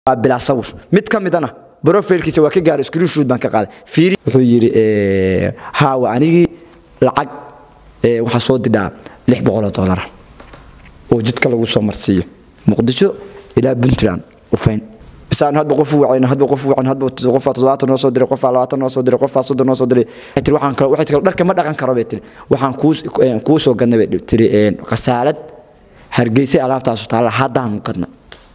waa bilaa sawir mid ka midana brofilkiisa waa ka gaaray screenshoot baan ka qaaday fiiri wuxuu yidhi haawa anigii lacag waxaa soo didhaa lix boqoloo doolara oo jidka lagu soo marsiiyo muqdisho ilaa puntland ufayn bisaan hadba qof u wacayn hadba qof u wacayn hadba qofaa toddobaatan noo soo diray qofaa labaatan noo soo diray qofaa soddon noo soo diray waxay tiri waxaan kale waxay tiri dharka ma dhaqan karo bay tiri waxaan kuu kuu soo gadnay bay tiri khasaalad hargeysay alaabtaasu taalla haddaan gadna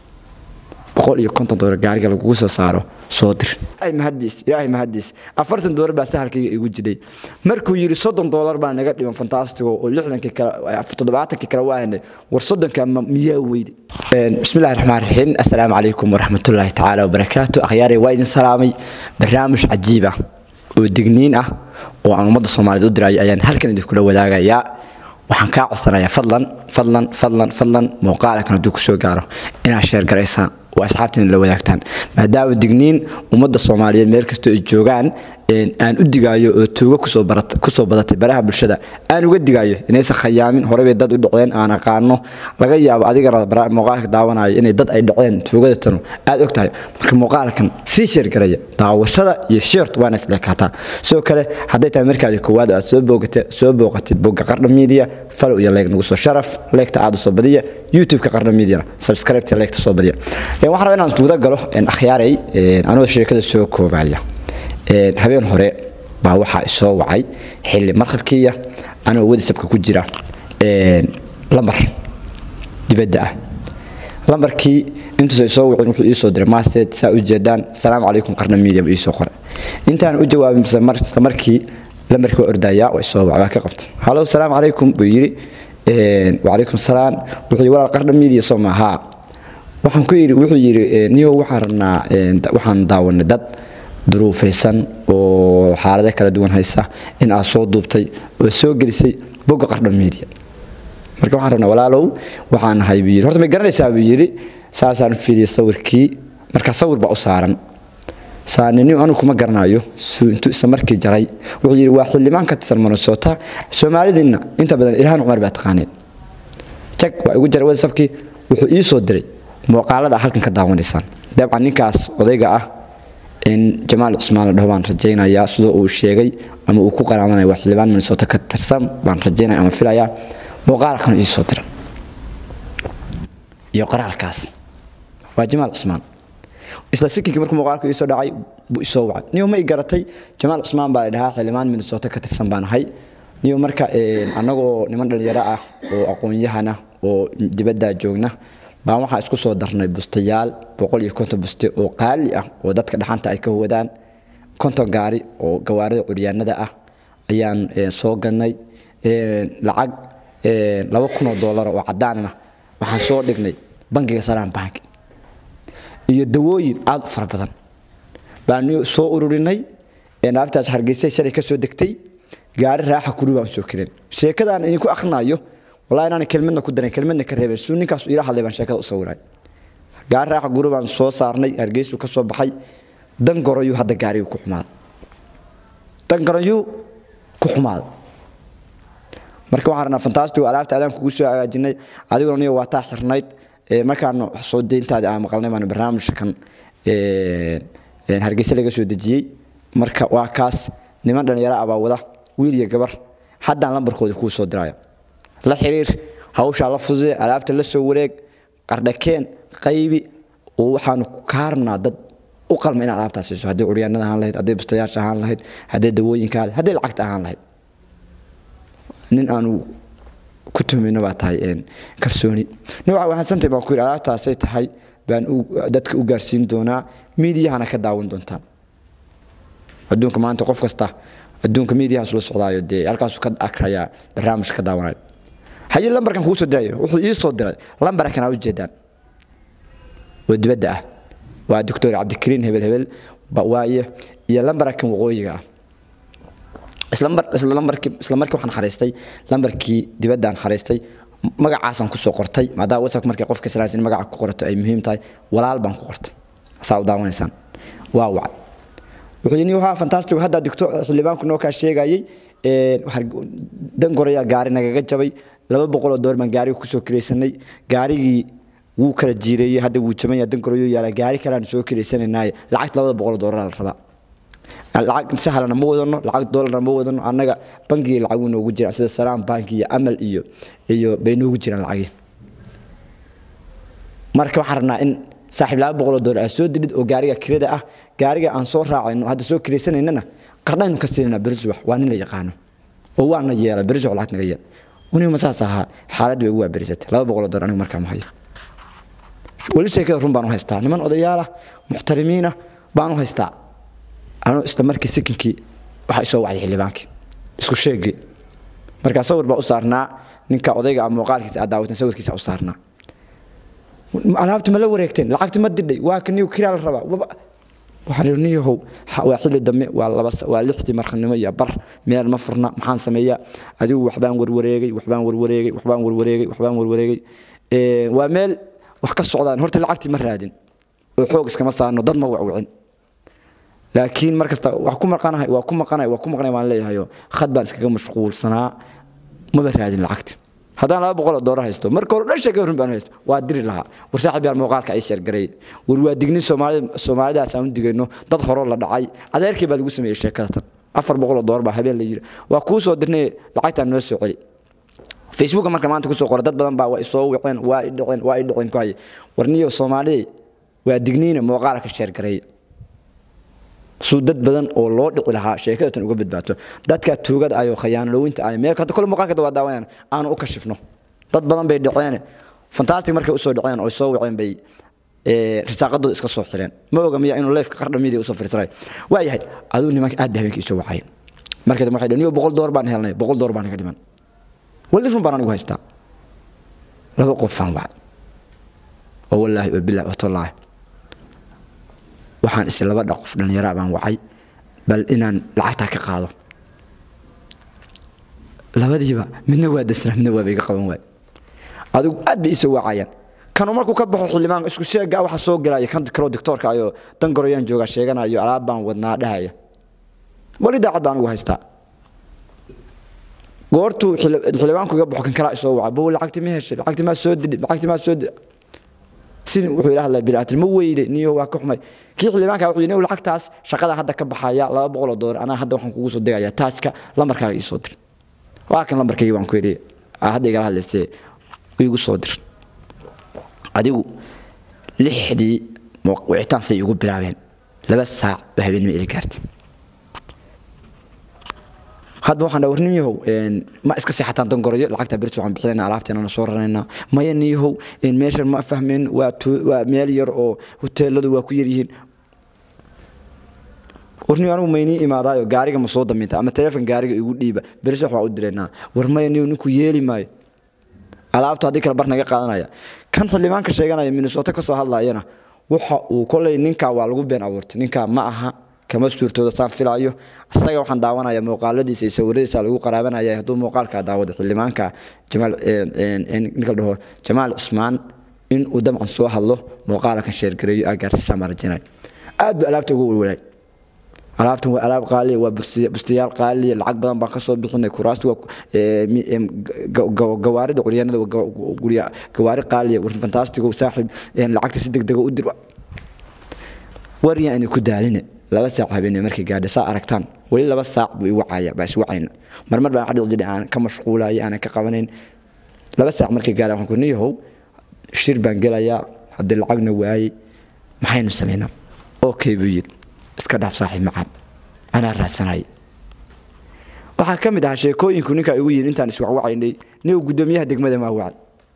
boqol iyo konton doolar gaariga lagugu soo saaro soo dir ay mahadiis ilaahay mahadiis afartan doolar baa sahalkayga igu jiray markuu yidhi soddon doolar baa naga dhiman fantastigo oo lixdankii kale toddobaatankii kale waa haynay war soddonka miyaa weydi bismillahi raxmaan raxiim assalaamu calaykum waraxmatullaahi tacaala wabarakaatu akhyaaray waa idin salaamay barnaamij cajiib ah oo digniin ah oo aan ummadda soomaaliyeed u dirayo ayaan halkan idinkula wadaagayaa waxaan kaa codsanayaa fadlan fadlan fadlan fadlan muuqaalkan hadduu kusoo gaaro inaad sheer garaysaan oo asxaabtiina la wadaagtaan maadaama digniin ummadda soomaaliyeed meel kastoo ay joogaan aan u digaayo oo tuugo kusoo badatay baraha bulshada aan uga digaayo inaysan khayaamin horebay dad u dhaceen aan aqaano laga yaabo adigana muuqaalka daawanayo inay dad ay dhaceen tuugada tanu aad og tahay marka muuqaalkan sii sheergaraya daawashada iyo sheertu waana isleekaataa sidoo kale hadday tahay markaadi koowaad aad soo booqatid bogga qardha media falow iyo leeg nagu soo sharaf leegta aad u soo badiya youtube-ka qardha mediana subscribe-ta leegta soo badiya waxaan rabaa inaan guda galo akhyaaray anoo sheekada soo koobaya habeen hore baa waxaa isoo wacay xilli markabkiiya anoo wadisabka ku jira lambar dibadda ah lambarkii intuusa isoo wicin wuxuu iisoo diray masteed saa u jeedaan salaamu calaykum qarna media buu iisoo qoray intaan u jawaabin isla markii lambarkii waa ordayaa waa isoo wacay waa ka qabtay halow salaamu calaykum buu yidhi wacalaykum salaam wuxuu yidhi walaal qarna media soo maahaa waxaan ku yidhi wuxuu yidhi niyo waxaan rabnaa waxaan daawanay dad duruufaysan oo xaalado kala duwan haysa in aad soo duubtay oo soo gelisay bogga qardha media marka waxaan rabnaa walaalow waxaan nahay buu yidhi horta may garanaysaa buu yidhi saasaan fiiriyay sawirkii marka sawir baa u saaran saanini anigu kuma garanayo intuu isla markii jaray wuxuu yidhi waa xildhibaan ka tirsan minnesota soomaalidiinna inta badan ilhaan cumar baa taqaaneen jag waa igu jaray whatsapkii wuxuu ii soo diray muuqaalada halkan ka daawanaysaan dabcan ninkaas odayga ah in jamaal cusmaan la dhaho baan rajaynayaa sidoo uu sheegay ama uu ku qaraamanaya waa xildhibaan minnesota ka tirsan baan rajaynaya ama filayaa muuqaalkan ii soo dira iyo qoraalkaas waa jamaal cusmaan isla sikinkii markuu muuqaalku ii soo dhacay buu isoo wacay niyo ma i garatay jamaal cusmaan baa la dhahaa xildhibaan minnesota ka tirsan baan ahay niyo marka annagoo niman dhalinyaro ah oo aqoon-yahana oo dibaddaa joogna baan waxaa isku soo darnay bustayaal boqol iyo konton buste oo qaali ah oo dadka dhaxanta ay ka wadaan konton gaari oo gawaarida curyaanada ah ayaan soo gadnay lacag laba kunoo doolar oo caddaanana waxaan soo dhignay bankiga salaan bank iyo dawooyin aad u fara badan baan soo ururinay naabtaas hargeysay shalay ka soo degtay gaari raaxa kuri baan soo kirin sheekadaan idinku akhrinayo والله أنا كلمة كدرين كلمة كريبة سوني كاس إلى حلي بان شكل أصوراي قال راح جروب عن صو صارني أرجيس وكسب بحي دن قريو هذا قاري وكحماد دن قريو كحماد marka waxaan rabnaa fantastico alaabta aadaan kugu soo hagaajinay adiguna niyo waa taa xirnayd markaanu soo deyntaada aan maqalnay baan barnaamijkan hargeysa laga soo dejiyey marka waa kaas niman dhalinyaro abaa wada wiil iyo gabar haddaan lambarkooda kuu soo diraya la xiriir hawshaa la fududee alaabta la soo wareeg qardhakeen qaybi oo waxaanu kaa rabnaa dad u qalma inaad alaabtaas siiso haddii curyaanada ahaan lahayd hadday bustayaasha ahaan lahayd hadday dawooyinka ahayd hadday lacagta ahaan lahayd nin aanu ku tumayno baa tahay kalsooni nin waxaa wahansantay baan ku yidhi alaabtaasay tahay baan dadka u gaarsiin doonaa miidiyahana ka daawan doontaan adduunka maanta qof kasta adduunka miidiyahaas la socdaayo dee halkaasuu ka akrayaa barnaamijka ka daawanayo haye lambarkan kuu soo dirayo wuxuu ii soo diray lambarkan aa ujeedaan oo dibadda ah waa doctor cabdikariin hebel hebel waaye iyo lambarkan waqooyiga ah isla lambarkii isla markii waxaan xariistay lambarkii dibaddaan xariistay magacaasaan kusoo qortay maadaama whatsapp markay qofka salaansin magaca ku qorato ay muhiim tahay walaal baan ku qortay saa u daawanaysaan waa wacay wuxuu yidhi waa fantastic hadda digto xildhibaanku noo kaa sheegayay dan gorayaa gaari nagaga jabay laba boqoloo doolar baan gaariga kusoo kiraysanay gaarigii wuu kala jiireeyey hadda wuu jamanya dangaroyo yaala gaari kalean soo kiraysanaynaay lacagta labada boqol doolara la rabaa lacag sahlana ma wadano lacag doolarna ma wadano annaga bangiga lacagu noogu jiraan sida salaam banki iyo amal iyo iyo bay noogu jiraan lacagii marka waxaan rabnaa in saaxiib laba boqoloo doolar aad soo didhid oo gaariga kirada ah gaariga aan soo raacayno hadda soo kiraysanaynana qardhaynu ka siinana beriswax waa nin la yaqaano oo waana yeela beriswax lacag naga yeel uniguma saas ahaa xaaladdu way ugu waaberisatay laba boqoloo doolar anigu markaa ma hayo weli sheekada run baan u haystaa niman odayaalah muxtarimiinah baan u haystaa anuu isla markii sikinkii waxaa isoo wacay xildhibaankii isku sheegii markaa sawir baa u saarnaa ninka odayga ama muuqaalkiisa aad daawatan sawirkiisa u saarnaa alaabti ma la wareegteen lacagti ma didhay waa ka niyo kiraa la rabaa waxaan niyahow waa xilli dambe waa laba waa lixdii markhanimo iyo bar meel ma furna maxaan sameeyaa adigu waxbaan warwareegay waxbaan warwareegay waxbaan warwareegay waxbaan warwareegay waa meel wax ka socdaan horta lacagtii ma raadin oo xoog iskama saarno dad ma wacwicin laakiin markasta wax ku maqanahay waa ku maqanahay waa ku maqanahay waan leeyahayo khad baan iskaga mashquulsanaa maba raadin lacagti haddaan laba boqol oo doolar haysto marka hore dhan sheekada run baan haysto waa diri lahaa war saaxiib yaan muuqaalka ay sheergaray war waa dignin soomaalida soomaalidaas aan u digayno dad horoo la dhacay adeerkii baa lagu sameeyey sheekada tan afar boqol oo doolar baa habeen la yiri waa kuu soo dirnay lacagtaan noo soo celi facebooka marka maanta kusoo qoray dad badan baa waa isoo wiceen waa i dhiceen waa i dhiceen ku haye war niyo soomaalida waa digniina muuqaalka sheergaray suu dad badan oo loo dhici lahaa sheekadatan uga badbaato dadka tuugada ayoo khayaanalowinta ay meel hadda kole muuqaalka waa daawanayaan aanu u kashifno dad badan bay dhaceen fantastic markay usoo dhaceen oo soo waceen bay risaaqadooda iska soo xireen ma oga miya inuu leefka qardhamidii usoo fiirsanay waa yahay aduu nimanka aad bay habeenkii isoo wacayeen marka dambe waxay dhaheen niyo boqol door baan helnay boqol door baan naga dhiman wali run baan anigu haystaa laba qofaan wacay oo wallaahi oo bilaahi oo tallaahi waxaan is laba dhaqof dhallinyara baan wacay bal inaan lacagtaa ka qaado labadiiba midna waa dasnaa midna waaba iga qaban waay adigu aad bay isoo wacayaan kanu markuu ka baxo xildhibaan isku sheega waxa soo galaya kan kaloo doctoorka ayoo dangoroyaan joogaa sheeganayo alaab baan wadnaa dhahaya wali daacad baan ugu haystaa goortuu xildhibaanku iga baxo kan kalaa isoo waca bow lacagti ma heshay lacagti maa soo didhi lacagti maa soo didhi sin wuxuu ila hadlay bini'aadan ma weyde niyo waa ka xumay kii xildhibaanka wuxuu yidhi lacagtaas shaqadan hadda ka baxaya laba boqol oo doolar anaa hadda waxaan kugu soo degayaa taaska lambarkaaga ii soo dir waa kan lambarkayga waan ku yidhi hadda igala hadlaysee igu soo dir adigu lixdii wicitaan say igu bilaabeen laba saac oo habeenimo ila gaartay hadda waxaan dhaha nin yahow ma iska seexataan dangoroyo lacagta birs waxaan bixinayna alaabteena soo raraynaa maya nin yahow meeshan ma fahmeen waa waa meel yar oo hoteeladu waa ku yar yihiin warni anigu maynii imaadaayo gaariga ma soo daminta ama teleefon gaariga igu dhiiba birs wax waan u diraynaa war maya niyo ninku yeeli maayo alaabta haddii kale bar naga qaadanaya kan xildhibaanka sheeganaya minnesota ka soo hadlayana waxa uu kolay ninkaa waa lagu been abuurtay ninkaa ma aha kama suurtooda saan filaayo asaga waxaan daawanaya muuqaaladiisa iyo sawiradiisa lagu qaraabanaya hadduu muuqaalkaa daawado xildhibaanka jamaal ninka dhaho jamaal cusmaan in uu dabcan soo hadlo muuqaalkan sheergareeyo aa gaarsiisaa maa rajinay aad buu alaabta ugu walwalaay alaabtan waa alaab qaaliya waa bustayaal qaaliya lacag badan baan kasoo bixinay kuraasta waa gawaarida curyaanada gawaari qaaliya war fantastigo saaxiib lacagta si degdega u dir waryaa inay ku daaline laba saac habeenimo markay gaadha saa aragtaan weli laba saac buu i wacaya baa is wacayna marmar baan xadhiq jidhi aan ka mashquulaya aanan ka qabanayn laba saac markay gaadha waxaan ku niyahow shir baan gelayaa haddii lacagna waayey maxaynu samaynaa okay buu yidhi iska dhaaf saaxiib macaan anaa raadsanaya waxaa ka mid ahaa sheekooyinku ninkaa igu yidhi intaan iswacwacaynay niw guddoomiyaha degmada maa wacay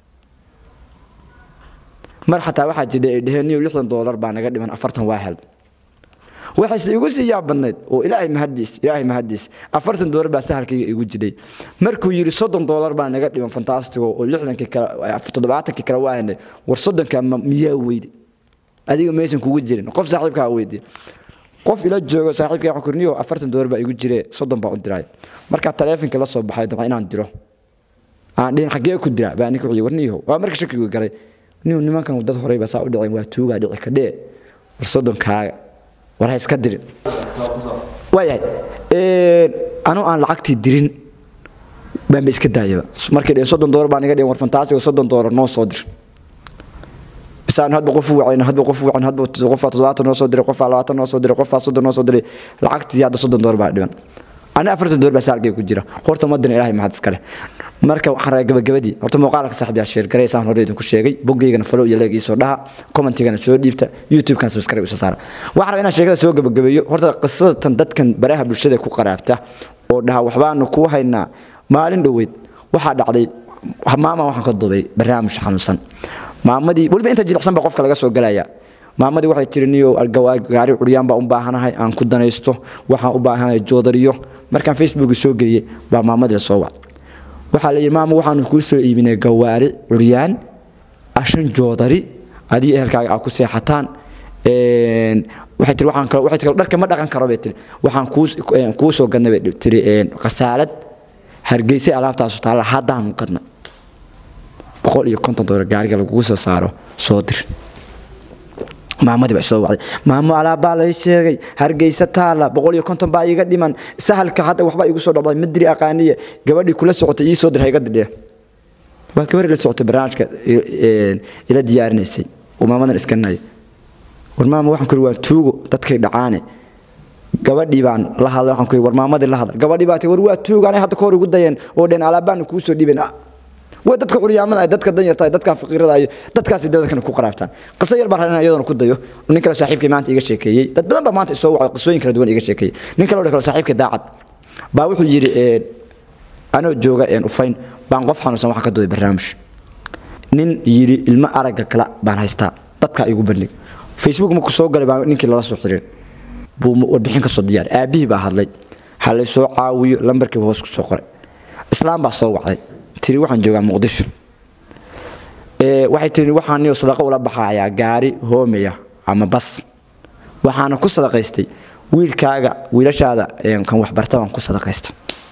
mar xataa waxaa jira ay dheheen niw lixdan doolar baa naga dhiman afartan waa hel waxayse igu sii yaab badnayd oo ilaahay mahadiis ilaahay mahadiis afartan doolar baa sahalkayga igu jiray markuu yidhi soddon doolar baa naga dhiman fantastigo oo lixdankii kale toddobaatankii kale waa helnay war soddonka miyaa weyde adiga maysan kugu jirin qof saaxiibkaa weydiye qof ila joogo saaxiibkay waxaan kurniyo afartan doolar baa igu jire soddon baa u diray markaa taleefonka la soo baxay dabcan inaan diro aan dhihin xaggee ku dira baa ninka wuxuu warniyo waa marka shakigu galay niyo nimankan dad horeyba saa u dhicin waa tuugaa dhici kadhee war soddonkaaga war ha iska dirin waayahay anuu aan lacagtii dirin baanba iska daayaba markay dhehen soddon doolar baa naga dhihin war fantaasigo soddon doolar noo soo dir saan hadba qof u wacayn hadba qof u wacayn hadba qofaa toddobaatan noo soo diray qofaa labaatan noo soo diray qofaa soddon noo soo diray lacagtii hadda soddon door baa dhiban ani afartan door baa saalkay ku jira horta madina ilaahay mahad iskale marka waxaan rabaa gabagabadii horta muuqaalka saaxiib yaa sheer garay saan hore idinku sheegay boggeygana follow iyo leeg ii soo dhaha commentigana soo dhiibta youtube-kan subscribe isoo saara waxaan rabaa inaan sheekada soo gabagabeeyo horta qisadatan dadkan baraha bulshada ku qaraabta oo dhaha waxbaanu kuu haynaa maalin dhoweyd waxaa dhacday maama waxaan ka dubay barnaamij xanuunsan maamadii weliba inta jilicsan baa qofka laga soo galaya maamadii waxay tiri niyo gaari curyaan baa u baahanahay aan ku danaysto waxaan u baahanahay joodariyo markaan facebook soo geliyey baa maamadii soo wac waxaa la yidhi maama waxaanu kuu soo iibinay gawaari curyaan ashan joodari adii ehelkaaga aa ku seexataan waxay tiri waxaan kale waxay tiri dharka ma dhaqan karo bay tiri waxaan kuu kuu soo gadnay bay tiri qasaalad hargeysay alaabtaasu taalla haddaanu gadna boqol iyo konton doolar gaariga lagugu soo saaro soo dir maamadii baa soo wacday maamo alaabbaa lay sheegay hargeysa taala boqol iyo konton baa iiga dhiman sahalka hadda waxbaa igu soo dhacday madiri aqaaniye gabadhii kula socotay ii soo dir hayga didhee waa gabadhii la socotay barnaamijka ila diyaarinaysay oo maamadan iskanaya war maama waxaan kuri waa tuugo dadkay dhacaane gabadhii baan la hadlay waxaan kuri war maamadii la hadlay gabadhii baa tii war waa tuugo anay hadda ka hor igu dayeen oo dheen alaabbaanu kuu soo dhiiben way dadka curyaamada ay dadka danyarta ay dadka faqiirada ay dadkaasi dadkan ku qaraabtaan qiso yar baan rabaa iyadana ku dayo nin kale saaxiibkay maanta iga sheekeeyey dad badan baa maanta isoo wacay qisooyin kala duwan iga sheekeeyey nin kale oo kale saaxiibkay daacad baa wuxuu yidhi anoo jooga ufayn baan qof xanuunsan waxaan ka duubay barnaamij nin yidhi ilmo aragga kale baan haystaa dadkaa igu bandhig facebook markuu soo galay baa ninkii lala soo xiriir buu warbixin ka soo diyaar aabihii baa hadlay ha lay soo caawiyo lambarkii hoos ku soo qoray islaam baa soo wacday tiri waxaan joogaa muqdisho waxay tiri waxaan niyo sadaqo ula baxayaa gaari hoomaya ama bas waxaana ku sadaqaystay wiilkaaga wiilashaada kan waxbarta baan ku sadaqaystay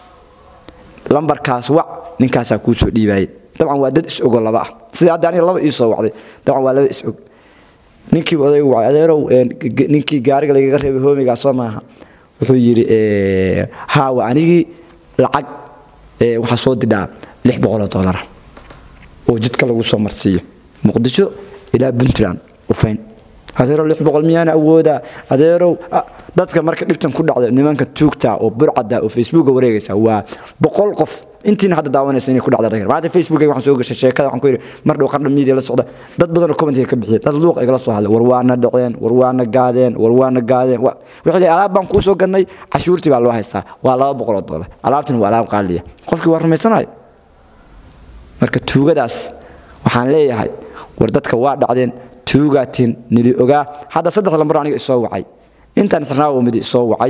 lambarkaas wac ninkaasaa kuu soo dhiibaayay dabcan waa dad is-ogo laba ah sida hadda aniga laba ii soo wacday dabcan waa laba is-og ninkii odaygu wacay adeerow ninkii gaariga lagaga reebay hoomigaa soo maaha wuxuu yidhi haawa anigii lacag waxaa soo didhaa lix boqoloo doolara oo jidka lagu soo marsiiyo muqdisho ilaa puntland ufayn adeerow lix boqol miyaana awoodaa adeerow dadka marka dhibtan ku dhacda nimanka tuugta oo burcada oo facebooka wareegaysa waa boqol qof intiina hadda daawanaysa inay ku dhacda dhagar maanta facebooka waxaan soo gashay sheekada waxaan ku yidhi mar dhow qardha media la socda dad badan oo commentiga ka bixiyay dad luuq igala soo hadlay war waana dhaceen war waana gaadeen war waana gaadeen wixii leeyahay alaab baan kuu soo gadnay cashuurtii baa loo haystaa waa laba boqol oo doolar alaabtina waa alaab qaaliya qofkii waa rumaysanayo marka tuugadaas waxaan leeyahay war dadka waa dhacdeen tuugaatiin nili ogaa hadda saddex lambar aniga isoo wacay intaan xirnaawo midi isoo wacay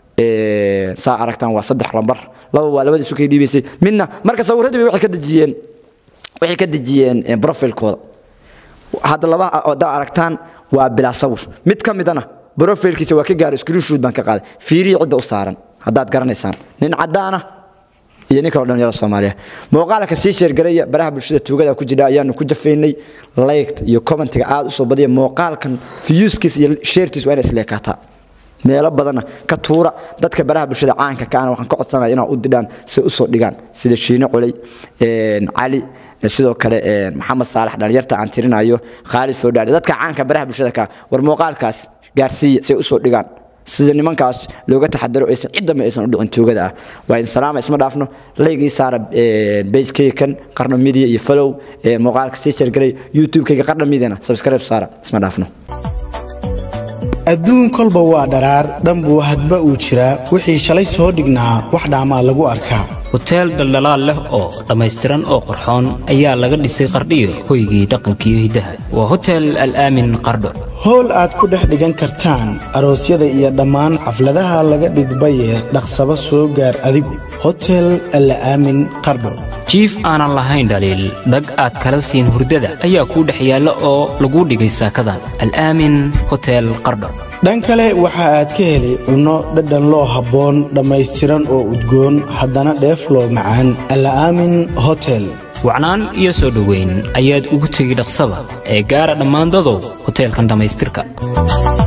saa aragtaan waa saddex lambar laba waa labada isu kay dhiibaysay midna marka sawirradii bay waxay ka dejiyeen waxay ka dejiyeen profilkooda hadda laba haddaa aragtaan waa bilaa sawir mid ka midana profilkiisa waa ka gaaray screenshot baan ka qaaday fiiriyi cidda u saaran haddaad garanaysaan nin caddaana iyo nin kaloo dhalinyaro soomaaliya muuqaalka sii sheergaraya baraha bulshada tuugada ku jira ayaanu ku jafaynay liked iyo commentiga aad u soo badiya muuqaalkan fiyuuskiis iyo sheertiis waa inay isleekaataa meelo badanna ka tuura dadka baraha bulshada caanka kaana waxaan ka codsanaya inaa u didhaan si usoo dhigaan sida shiine culey cali sidoo kale maxamed saalax dhalinyarta aan tirinayo khaalid foodhaali dadka caanka baraha bulshada ka war muuqaalkaas gaarsiiya si usoo dhigaan sida nimankaas looga taxadaro aysan ciddama aysan u dhicin tuugada ah waa in salaama isma dhaafno laygii saara basekeykan qarno media iyo follow muuqaalka sii shargalay youtube-kayga qarno mediana subscribe saara isma dhaafno adduun kolba waa dharaar dhanbuu hadba uu jiraa wixii shalay soo dhignaa wax dhaamaa lagu arkaa hoteel dhaldhalaal leh oo dhammaystiran oo qorxoon ayaa laga dhisay qardhiyo hoygii dhaqankiiyo hiddaha waa hotel al'aamin qardho howl aad ku dhex dhigan kartaan aroosyada iyo dhammaan xafladaha laga dhigbaye dhaqsaba soo gaar adigu hotel alla'aamin qardho jiif aanan lahayn dhaliil dhag aad kala siin hurdada ayaa kuu dhex yaalla oo laguu dhigay saakadan al'aamin hotel qardho dhan kale waxa aad ka heli cunno dhadhan loo habboon dhammaystiran oo udgoon haddana dheef loo macaan alla'aamin hotel wacnaan iyo soo dhoweyn ayaad ugu tegi dhaqsada ee gaara dhammaan dadow hoteelkan dhammaystirka